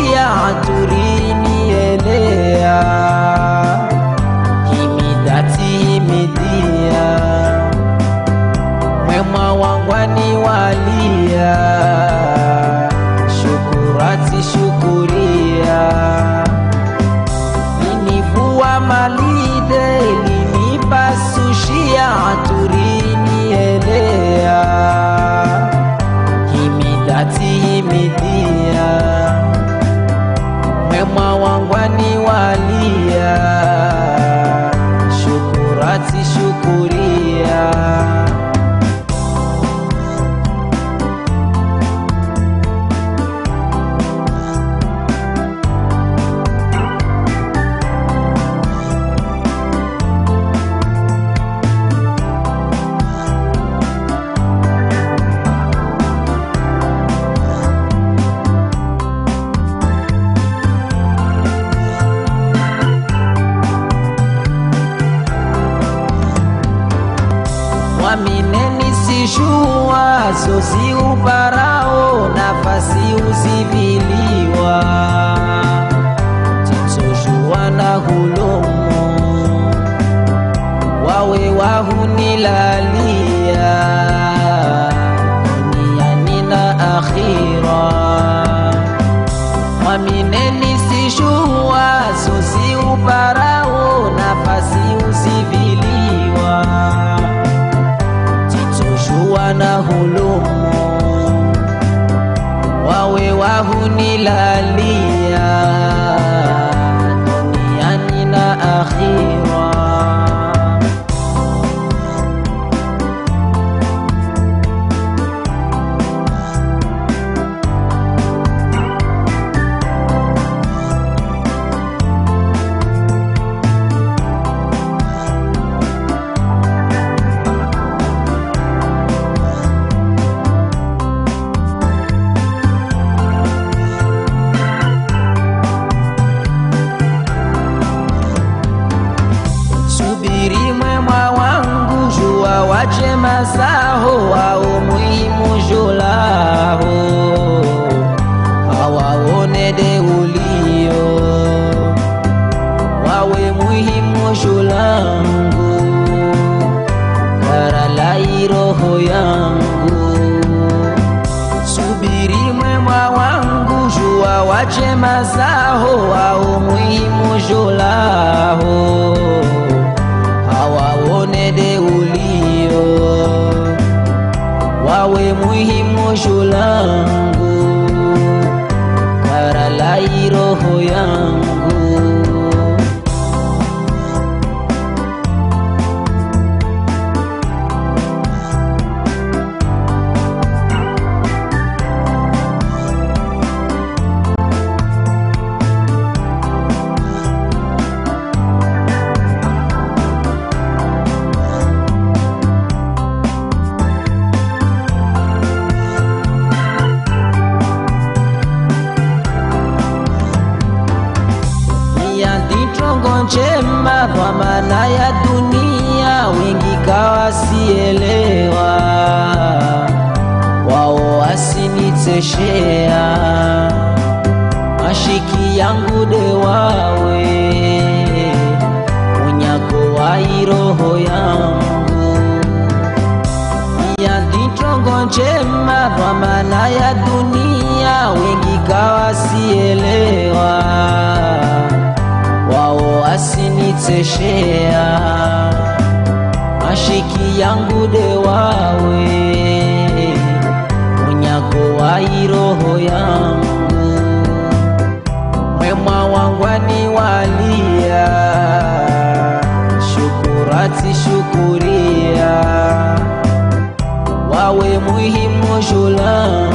nikipasushia haturini elea himidati himidia mwema wangwani walia shukurati shukuria linivua malide linipasushia haturini elea himidati himidia mwema wangwani walia shukurati shukuria mwamineni sishua sosi uparao nafasi uziviliwa titoshua na hulomo wawe wahunilalia duniani na akhira mwamineni sishua sosi uparao nafasi uziviliwa titoshua na hulumu wawe wahunilalia duniani na akhira subiri mwema wangu jua wache masaho au muhimu julaho hawaone deulio wawe muhimu julangu karalai roho yangu subiri mwema wangu jua wache masaho au muhimu julaho hawaone deulio wawe muhimu shulangu karalai roho yangu nia nditongo njema dhamana ya dunia wengi kawasielewa wao wasiniteshea mashiki yangu dewawe unyago wa iroho yangu nia nditongo njema dhamana ya dunia wengi kawasielewa wao asiniteshea mashiki yangu dewawe unyago wa iroho yangu mwema wangwani walia shukurati shukuria wawe muhimu shulangu